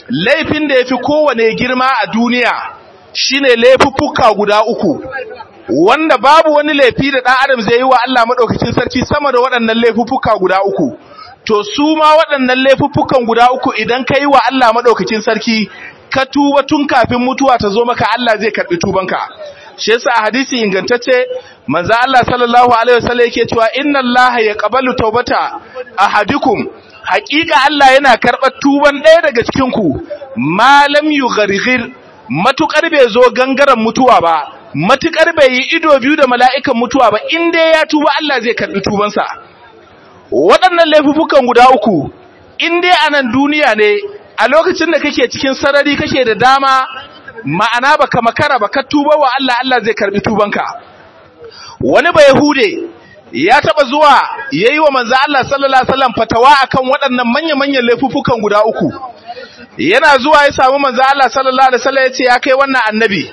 laifin da yafi kowane girma a duniya shine laifuffuka guda uku wanda babu wani laifi da ɗan adam zai yi wa Allah madaukakin sarki sama da waɗannan laifuffuka guda uku to su ma waɗannan laifuffukan guda uku idan ka yi wa Allah madaukakin sarki ka tuba tun kafin mutuwa ta zo maka Allah zai karɓi tubanka shi yasa a hadisi ingantacce manzo Allah sallallahu alaihi wasallam yake cewa inna Allah yaqbalu tawbata ahadikum haƙiƙa Allah yana karɓar tuban ɗaya daga cikin ku malam yugharghir matukar bai zo gangaren mutuwa ba matukar bai yi ido biyu da mala'ikan mutuwa ba in dai ya tuba Allah zai karɓi tubansa waɗannan laifukan guda uku in dai a nan duniya ne a lokacin da kake cikin sarari kake da dama ma'ana baka makara baka tuba wa Allah Allah zai karbi tubanka wani ba yahude ya taba zuwa yayi wa manzo Allah sallallahu alaihi wasallam fatawa akan waɗannan manya-manyan laifukan guda uku yana zuwa ya samu manzo Allah sallallahu alaihi wasallam ya ce ya kai wannan annabi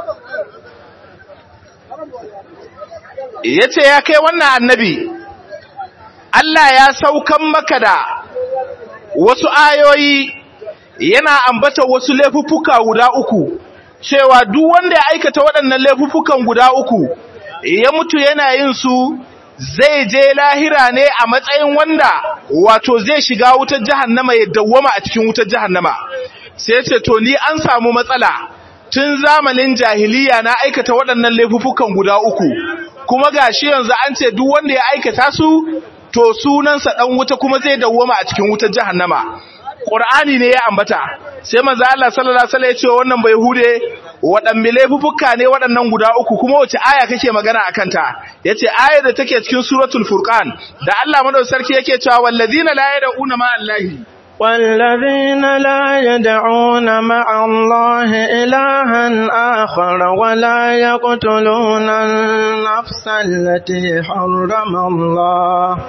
yace ya kai wannan annabi Allah ya saukan maka da wasu ayoyi yana ambata wasu laifuffuka guda uku cewa duk wanda ya aikata waɗannan laifuffukan guda uku ya mutu yana yin su zai je lahira ne a matsayin wanda wato zai shiga wutar jahannama ya dawwama a cikin wutar jahannama sai ce to ni an samu matsala tun zamanin jahiliya na aikata waɗannan laifuffukan guda uku kuma gashi yanzu an ce duk wanda ya aikata su to sunansa dan wuta kuma zai dawwama a cikin wutar jahannama Qur'ani ne ya ambata sai manzo Allah sallallahu alaihi wasallam ya ce wannan bai hude waɗanne laifuffuka ne waɗannan guda uku kuma wace aya kake magana akan ta yace ayar da take cikin suratul furqan da Allah madaukakin sarki yake cewa wallazina la yad'una ma allahi والذين لا يدعون مع الله إلها آخر ولا يقتلون النفس التي حرم الله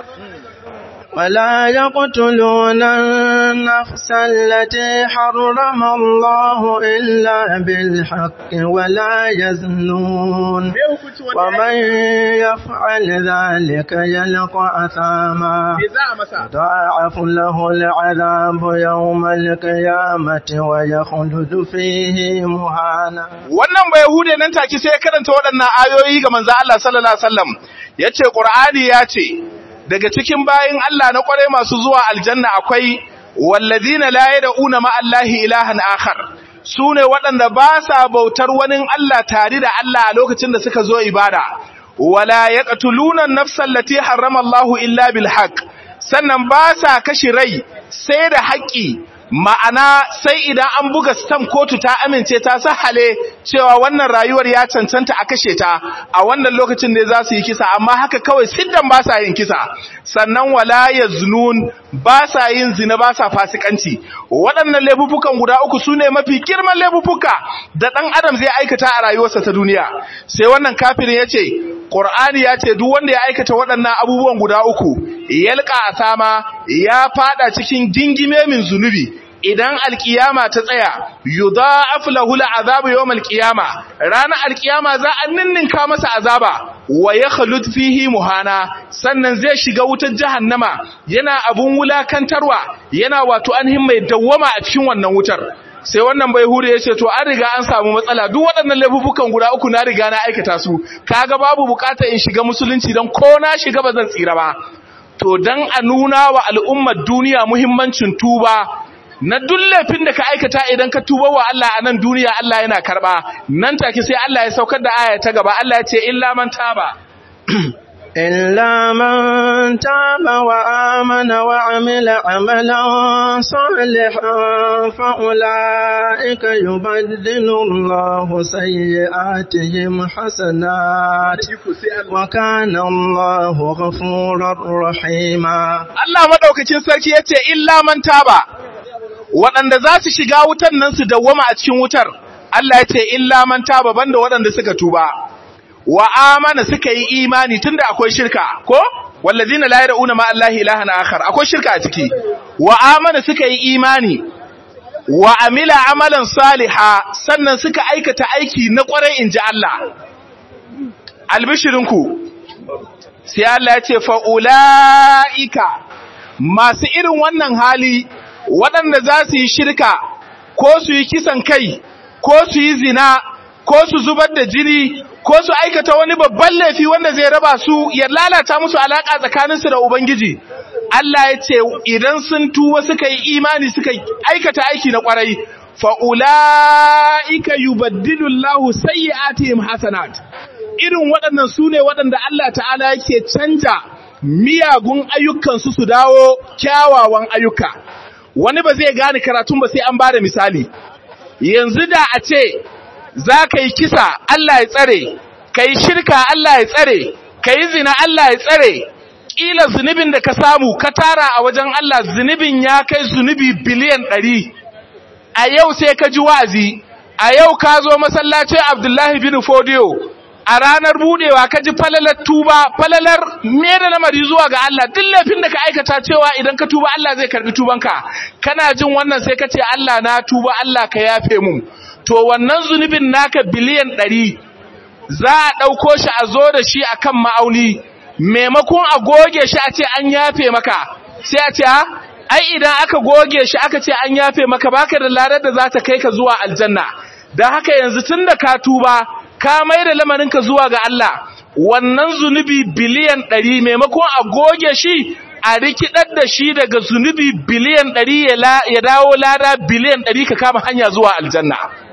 ولا يقتلون النفس التي حرم الله إلا بالحق ولا يزنون ومن يفعل ذلك يلقى أثاما ضاعف له العذاب يوم القيامة ويخلد فيه مهانا wannan bai hude nan take sai ya karanta waɗannan ayoyi ga manzo Allah sallallahu alaihi wasallam yace Qur'ani yace daga cikin bayin Allah na kware masu zuwa aljanna akwai walladina la yad'una ma Allahi ilahan akhar sune waɗanda ba sa bautar wani Allah tare da Allah a lokacin da suka zo ibada wala yaqtuluna an-nafsa allati harrama Allahu illa bil haqq sannan ba sa kashi rai sai da haƙƙi ma'ana sai idan an buga stam kotu ta amince ta sahale cewa wannan rayuwar ya cancanta a kashe ta a wannan lokacin ne za su yi kisa amma haka kawai siddan ba sa yin kisa sannan wala yaznun ba sa yin zina ba sa fasikanci waɗannan laifukan guda uku sune mafi girman laifuka da ɗan adam zai aikata a rayuwarsa ta duniya sai wannan kafirin yace Qur'ani ya ce duk wanda ya aikata waɗannan abubuwan guda uku yalqa asama ya fada cikin gingime min zunubi idan alkiyama ta tsaya yudha'af lahu al'azabu yawm alqiyama ranar alkiyama za a ninninka masa azaba wa yakhlud fihi muhana sannan zai shiga wutar jahannama yana abun wulakantarwa yana wato anhin mai dawwama a cikin wannan wutar sai wannan bai hure ya ce to an riga an samu matsala duk waɗannan laifukan guda uku na riga na aikata su kaga babu bukata in shiga musulunci don ko na shiga ba zan tsira ba to dan a nuna wa al'ummar duniya muhimmancin tuba na duk laifin da ka aikata idan ka tuba wa Allah a nan duniya Allah yana karba nan take sai Allah ya saukar da aya ta gaba Allah ya ce illa man taba إلا من تاب وآمن وعمل عملا صالحا فأولئك يبدل الله سيئاتهم حسنات وكان الله غفورا رحيما Allah madaukakin sarki yace illa man taba waɗanda za su shiga wutar nan su dawwama a cikin wutar Allah yace illa man taba banda waɗanda suka tuba wa amana suka yi imani tunda akwai shirka ko wallazina la yad'una ma allahi ilahan akhar akwai shirka a ciki wa amana suka yi imani wa amila amalan saliha sannan suka aikata aiki na kwarai inji Allah albishirinku sai Allah ya ce fa ulaika masu irin wannan hali waɗanda za su yi shirka ko su yi kisan kai ko su yi zina ko su zubar da jini ko su aikata wani babban laifi wanda zai raba su ya lalata musu alaka tsakaninsu da ubangiji Allah ya ce idan sun tuba suka yi imani suka aikata aiki na kwarai fa ulaika yubaddilu Allahu sayyi'atihim hasanat irin waɗannan su ne waɗanda Allah ta'ala yake canja miyagun ayyukansu su dawo kyawawan ayyuka wani ba zai gane karatun ba sai an bada misali yanzu da a ce za ka yi kisa Allah ya tsare ka yi shirka Allah ya tsare ka yi zina Allah ya tsare ƙila zunubin da ka samu ka tara a wajen Allah zunubin ya kai zunubi biliyan ɗari a yau sai ka ji wa'azi a yau ka zo masallacin Abdullahi bin Fodiyo a ranar budewa ka ji falalar tuba falalar me da lamari zuwa ga Allah duk laifin da ka aikata cewa idan ka tuba Allah zai karbi tubanka kana jin wannan sai ka ce Allah na tuba Allah ka yafe mu to wannan zunubin naka biliyan ɗari za a ɗauko shi a zo da shi akan ma'auni maimakon a goge shi a ce an yafe maka sai a ce ha ai idan aka goge shi aka ce an yafe maka baka da ladar da za ta kai ka zuwa aljanna don haka yanzu tun da ka tuba ka mai da lamarinka zuwa ga Allah wannan zunubi biliyan ɗari maimakon a goge shi a rikidar da shi daga zunubi biliyan ɗari ya dawo lada biliyan ɗari ka kama hanya zuwa aljanna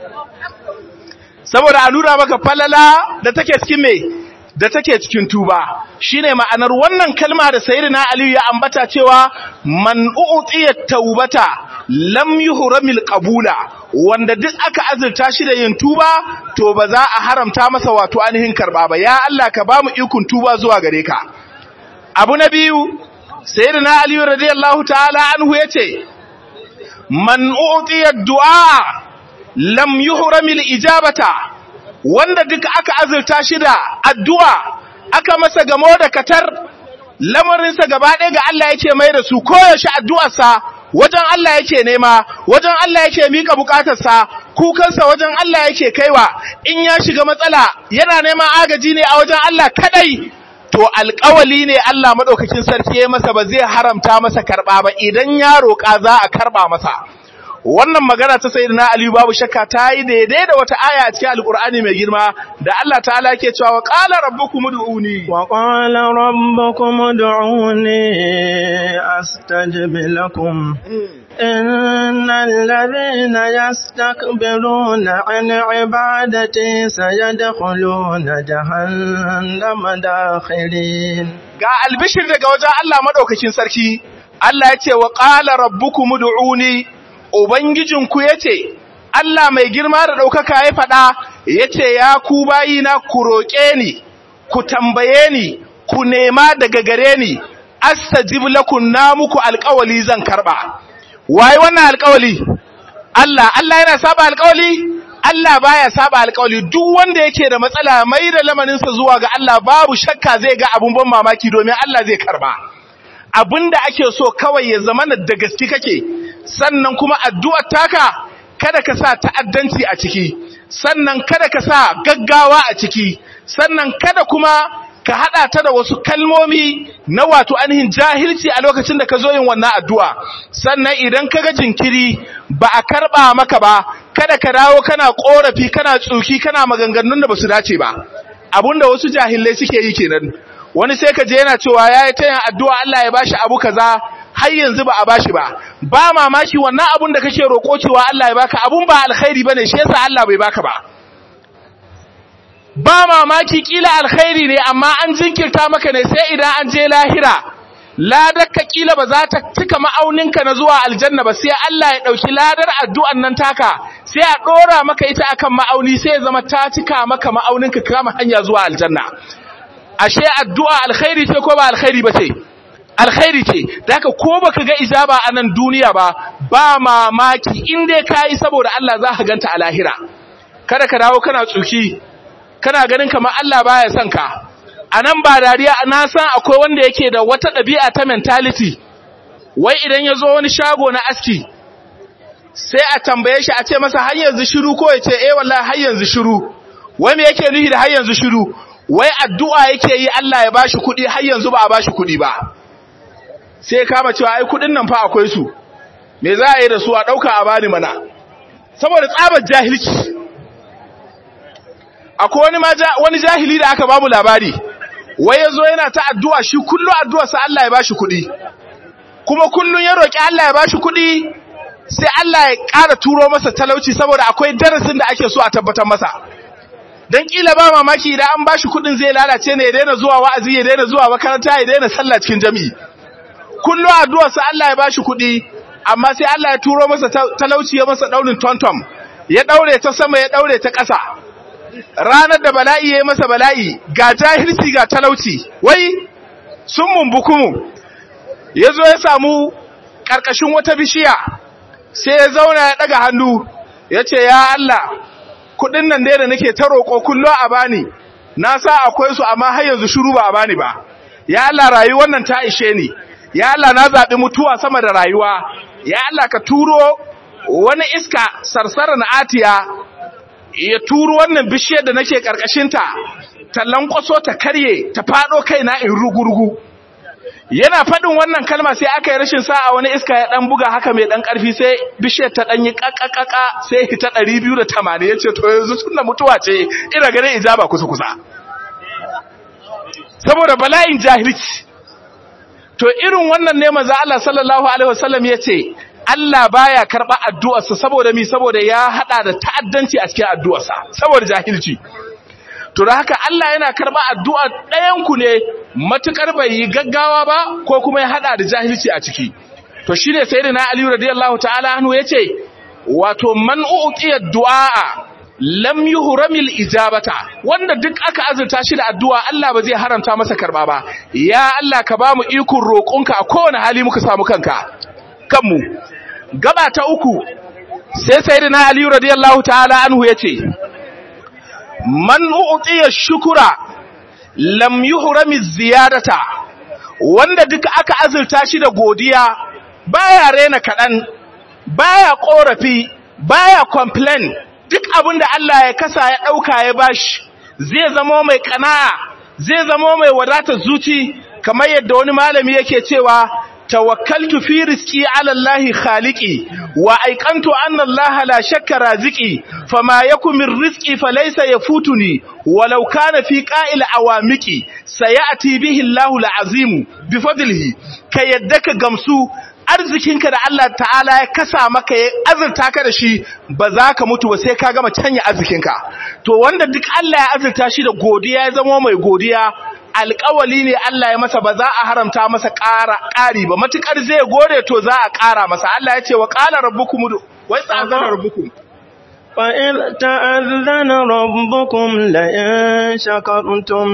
saboda a nuna maka falala da take cikin mai da take cikin tuba shine ma'anar wannan kalma da sayyidina aliyu ya ambata cewa man u'tiya taubata lam yuhramil qabula wanda duk aka azurta shi da yin tuba to ba za a haramta masa wato ainihin karba ba ya Allah ka bamu ikon tuba zuwa gare ka abu na biyu sayyidina aliyu radiyallahu ta'ala anhu yace man u'tiya du'a lam yuhramil ijabata wanda duk aka azurta shi da addu'a aka masa gamo da katar lamarinsa gaba ɗaya ga Allah yake mai da su koyaushe addu'arsa wajen Allah yake nema wajen Allah yake mika bukatarsa kukansa wajen Allah yake kaiwa in ya shiga matsala yana neman agaji ne a wajen Allah kadai to alƙawali ne Allah madaukakin sarki ya masa ba zai haramta masa karba ba idan ya roƙa za a karba masa wannan magana ta sayyidina Ali babu shakka ta yi daidai da wata aya a cikin alkur'ani mai girma da Allah ta'ala yake cewa wa qala rabbukum ud'uni wa qala rabbukum ud'uni astajib lakum innal ladhina yastakbiruna an ibadati sayadkhuluna jahannama dakhirin ga albishir daga wajen Allah madaukakin sarki Allah ya ce wa qala rabbukum ud'uni Ubangijinku ya ce, Allah mai girma da ɗaukaka ya faɗa, ya ce, Ya ku bayina ku roƙe ni, ku tambaye ni, ku nema daga gare ni, astajib lakum na muku alƙawali zan karɓa. Waye wannan alƙawali? Allah, Allah yana saba alƙawali? Allah baya saba alƙawali duk wanda yake da matsala mai da lamarinsa zuwa ga Allah babu shakka zai ga abun ban mamaki domin Allah zai karɓa. Abinda ake so kawai ya zama da gaske kake, sannan kuma addu'ar taka kada ka sa ta'addanci a ciki sannan kada ka sa gaggawa a ciki sannan kada kuma ka hada ta da wasu kalmomi na wato ainihin jahilci a lokacin da ka zo yin wannan addu'a sannan idan kaga jinkiri ba a karba maka ba kada ka dawo kana korafi kana tsuki kana maganganun da basu dace ba abinda wasu jahilai suke yi kenan wani sai ka je yana cewa yayi ta yin addu'a Allah ya bashi abu kaza har yanzu ba a bashi ba ba mamaki wannan abun da kake roko cewa Allah ya baka abun ba alkhairi bane shi yasa Allah bai baka ba ba mamaki kila alkhairi ne amma an jinkirta maka ne sai idan an je lahira ladar ka kila ba za ta cika ma'auninka na zuwa aljanna ba sai Allah ya dauki ladar addu'an nan taka sai a dora maka ita akan ma'auni sai ya zama ta cika maka ma'auninka kama hanya zuwa aljanna ashe addu'a alkhairi ce ko ba alkhairi ba ce alkhairi ce da haka ko baka ga ijaba a nan duniya ba ba mamaki in dai kai saboda Allah za ka ganta a lahira kada ka dawo kana tsuki kana ganin kamar Allah baya son ka anan ba dariya na san akwai wanda yake da wata ɗabi'a ta mentality wai idan ya zo wani shago na aski sai a tambaye shi a ce masa har yanzu shiru ko ya ce eh wallahi har yanzu shiru wai me yake nufi da har yanzu shiru wai addu'a yake yi Allah ya bashi kuɗi har yanzu ba a bashi kuɗi ba sai kama cewa ai kuɗin nan fa akwai su me za a yi da su a ɗauka a bani mana saboda tsabar jahilci akwai wani ma wani jahili da aka bamu labari wai yazo yana ta addu'a shi kullu addu'ar sa Allah ya bashi kuɗi kuma kullun ya roki Allah ya bashi kuɗi sai Allah ya ƙara turo masa talauci saboda akwai darasin da ake so a tabbatar masa dan kila ba mamaki idan an bashi kuɗin zai lalace ne ya daina zuwa wa'azi ya daina zuwa makaranta ya daina sallah cikin jami'i kullu addu'ar sa Allah ya bashi kuɗi amma sai Allah ya turo masa talauci ya masa daurin tontom ya daure ta sama ya daure ta ƙasa ranar da bala'i ya yi masa bala'i ga jahilci ga talauci wai sun mumbukumu ya zo ya samu ƙarƙashin wata bishiya sai ya zauna ya ɗaga hannu ya ce ya Allah kuɗin nan dai da nake ta roƙo kullo a bani na sa akwai su amma har yanzu shiru ba a bani ba ya Allah rayuwar nan ta ishe ni ya Allah na zaɓi mutuwa sama da rayuwa ya Allah ka turo wani iska sarsarar atiya ya turo wannan bishiyar da nake karkashinta ta lankwaso ta karye ta fado kaina in rugurugu yana fadin wannan kalma sai aka yi rashin sa'a wani iska ya dan buga haka mai dan karfi sai bishiyar ta dan yi kakkakaka sai hita 280 yace to yanzu sunna mutuwa ce ina ganin ijaba kusa kusa saboda bala'in jahilci to irin wannan ne manzo Allah sallallahu alaihi wasallam yace Allah baya karba addu'arsa saboda mi saboda ya hada da ta'addanci a cikin addu'arsa saboda jahilci to da haka Allah yana karba addu'ar ɗayan ku ne matukar bai yi gaggawa ba ko kuma ya hada da jahilci a ciki to shine sayyidina Ali radiyallahu ta'ala anhu yace wato man uqiya du'a lam yuhramil ijabata wanda duk aka azurta shi da addu'a Allah ba zai haramta masa karba ba ya Allah ka bamu ikon roƙonka a kowane hali muka samu kanka kanmu gaba ta uku sai sayyidina ali radiyallahu ta'ala anhu yace man u'tiya shukura lam yuhrami ziyadata wanda duk aka azurta shi da godiya baya rena kadan baya korafi baya complain duk abinda Allah ya kasa ya dauka ya bashi zai zama mai kana'a zai zama mai wadatar zuci kamar yadda wani malami yake cewa توكلت في رزقي على الله خالقي وأيقنت أن الله لا شك رازقي فما يكن من رزقي فليس يفوتني ولو كان في قائل عوامقي سيأتي به الله العظيم بفضله كي يدك قمسو arzikinka da Allah ta'ala ya kasa maka ya azurta ka da shi ba za ka mutu ba sai ka gama canya arzikinka to wanda duk Allah ya azurta shi da godiya ya zama mai godiya alƙawali ne Allah ya masa ba za a haramta masa ƙara ƙari ba matukar zai gode to za a ƙara masa Allah ya ce wa qala rabbukum wa ta'azzara rabbukum وإذ تأذن ربكم لئن شكرتم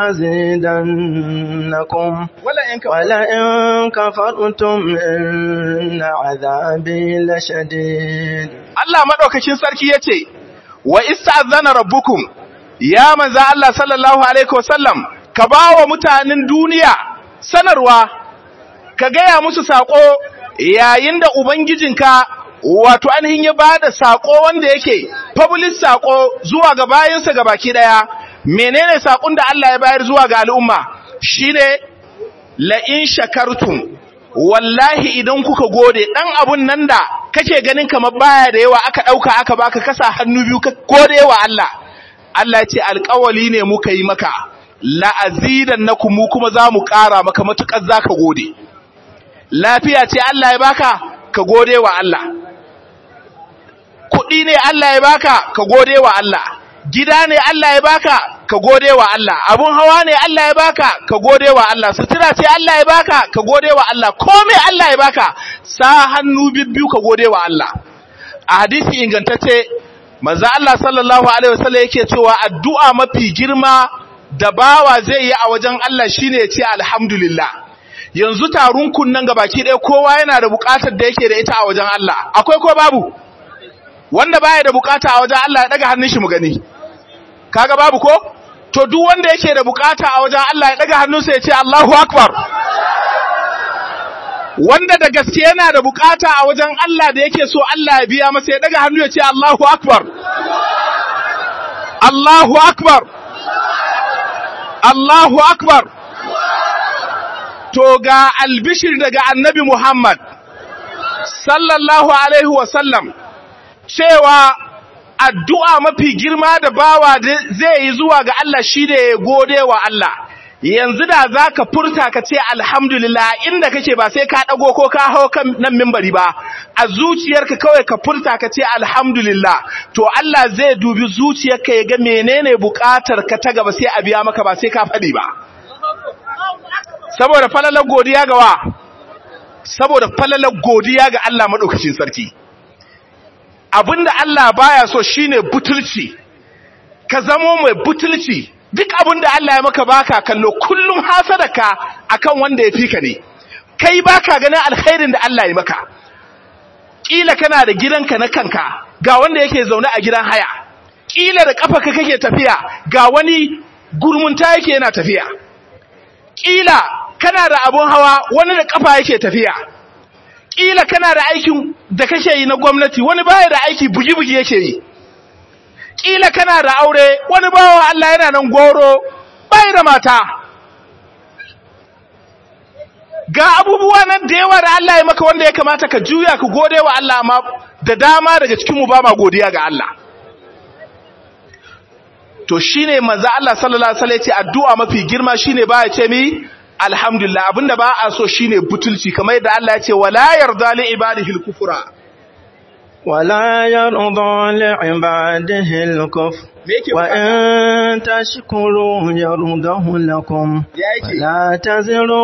لأزيدنكم ولئن كفرتم إن عذابي لشديد الله مدوكاkin sarki yace wa ista'zana rabbukum ya manzo Allah sallallahu alaihi wasallam ka bawa mutanen duniya sanarwa ka gaya musu sako yayin da ubangijinka wato ainihin ya bada sako wanda yake public sako zuwa ga bayinsa ga baki daya menene sakon da Allah ya bayar zuwa ga al'umma shine la in shakartum wallahi idan kuka gode dan abun nan da kake ganin kamar baya da yawa aka dauka aka baka kasa hannu biyu ka gode wa Allah Allah ya ce alƙawali ne muka yi maka la azidannakum mu kuma za mu ƙara maka matukar zaka gode lafiya ce Allah ya baka ka gode wa Allah kuɗi ne Allah ya baka ka gode wa Allah gida ne Allah ya baka ka gode wa Allah abun hawa ne Allah ya baka ka gode wa Allah sutura ce Allah ya baka ka gode wa Allah komai Allah ya baka sa hannu bibbiyu ka gode wa Allah a hadisi ingantacce manzo Allah sallallahu alaihi wasallam yake cewa addu'a mafi girma da bawa zai yi a wajen Allah shine ya ce alhamdulillah yanzu tarun kunnan gabaki ɗaya kowa yana da buƙatar da yake da ita a wajen Allah akwai ko babu wanda baya da bukata a wajen Allah ya daga hannun shi mu gani kaga babu ko to duk wanda yake da bukata a wajen Allah ya daga hannunsa ya ce Allahu akbar wanda da gaske yana da bukata a wajen Allah da yake so Allah ya biya masa ya daga hannu ya ce Allahu akbar Allahu akbar Allahu akbar to ga albishir daga annabi Muhammad sallallahu alaihi wa sallam cewa addu'a mafi girma da bawa zai yi zuwa ga Allah shi da ya gode wa Allah yanzu da za ka furta ka ce alhamdulillah inda kake ba sai ka ɗago ko ka hau kan nan mimbari ba a zuciyarka kawai ka furta ka ce alhamdulillah to Allah zai dubi zuciyarka ya ga menene buƙatar ka ta gaba sai a biya maka ba sai ka faɗi ba saboda falalar godiya ga wa saboda falalar godiya ga Allah maɗaukacin sarki abinda Allah baya so shine butulci ka zamo mai butulci duk abinda Allah ya maka baka kallo kullum hasadaka akan wanda ya fika ne kai baka ganin alkhairin da Allah ya maka kila kana da gidanka na kanka ga wanda yake zaune a gidan haya kila da kafarka kake tafiya ga wani gurmunta yake yana tafiya kila kana da abun hawa wani da kafa yake tafiya kila kana da aikin da kake yi na gwamnati wani baya da aiki bugi-bugi yake yi kila kana da aure wani bawa Allah yana nan goro bai da mata ga abubuwa nan da yawa da Allah ya maka wanda ya kamata ka juya ka gode wa Allah amma da dama daga cikin mu ba ma godiya ga Allah to shine manzo Allah sallallahu alaihi wasallam ya ce addu'a mafi girma shine ba ya ce mi alhamdulillah abinda ba a so shine butulci kamar yadda Allah ya ce wala yarda li ibadihi al-kufra wala yarda li ibadihi al-kufr wa in tashkuru yardahu lakum la taziru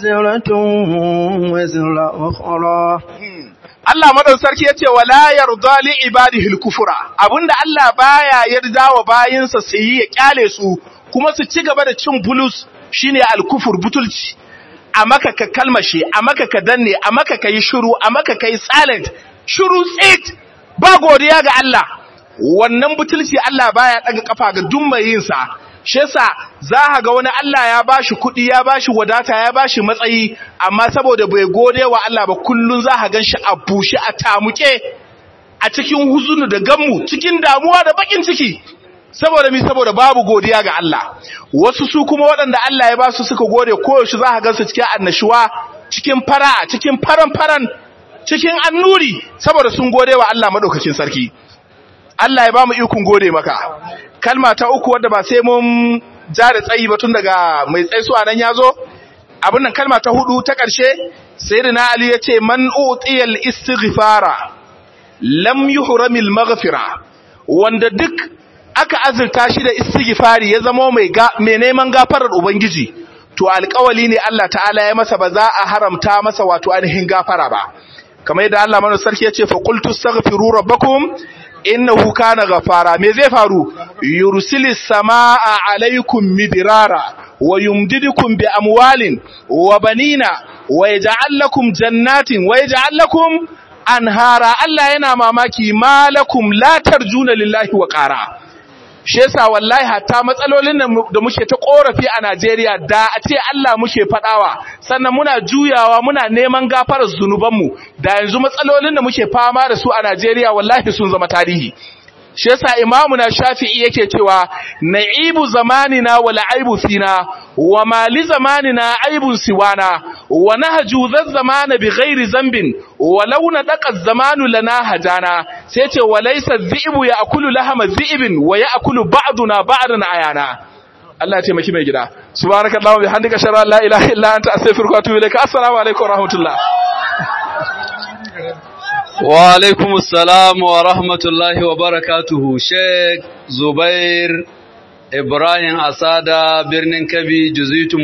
waziratun wizra ukhra Allah madan sarki yace wala yarda li ibadihi al-kufra abinda Allah baya yarda wa bayinsa su yi ya kyale su kuma su ci gaba da cin bulus shine al-kufur butulci a maka ka kalmashe a maka ka danne a maka ka yi shiru a maka ka yi silent shiru tsit ba godiya ga Allah wannan butulci Allah baya daga kafa ga duk mai yin sa shi yasa za ga wani Allah ya bashi kuɗi ya bashi wadata ya bashi matsayi amma saboda bai gode wa Allah ba kullun za ka ganshi a bushe a tamuke a cikin huzunu da gammu cikin damuwa da bakin ciki saboda mi saboda babu godiya ga Allah wasu su kuma waɗanda Allah ya ba su suka gode koyaushe za ka gansu cikin annashuwa cikin fara'a cikin faran faran cikin annuri saboda sun gode wa Allah madaukakin sarki Allah ya ba mu ikon gode maka kalma ta uku wadda ba sai mun ja da tsayi ba tun daga mai tsaisuwa nan yazo abin nan kalma ta hudu ta ƙarshe sayyidina Ali ya ce man utiyal istighfara lam yuhramil maghfira wanda duk aka azurta shi da istighfari ya zama mai mai neman gafarar ubangiji to alƙawali ne Allah ta'ala ya masa ba za a haramta masa wato ainihin gafara ba kamar yadda Allah mana sarki ya ce fa qultu astaghfiru rabbakum innahu kana ghafara me zai faru yursilis samaa alaikum midrara wa yumdidukum bi amwalin wa banina wa yaj'al lakum jannatin wa yaj'al lakum anhara Allah yana mamaki malakum la tarjuna lillahi wa qara shi yasa wallahi hatta matsalolin da muke ta korafi a Najeriya da a ce Allah muke fadawa sannan muna juyawa muna neman gafarar zunubanmu da yanzu matsalolin da muke fama da su a Najeriya wallahi sun zama tarihi shi yasa imamu na shafi'i yake cewa na'ibu zamanina wal aibu fina wa ma li zamanina aibun siwana wa nahju dha zamana bi ghairi zambin wa law nadaqa zamanu lana hajana sai ce wa laysa dhi'bu ya'kulu lahama dhi'bin wa ya'kulu ba'duna ba'dan ayana Allah ya taimaki mai gida subhanakallahu bihamdika shara la ilaha illa anta astaghfiruka wa atubu ilaik assalamu alaikum wa rahmatullah wa alaikum assalam wa rahmatullahi wa barakatuhu sheikh zubair ibrahim asada birnin kabi juzitu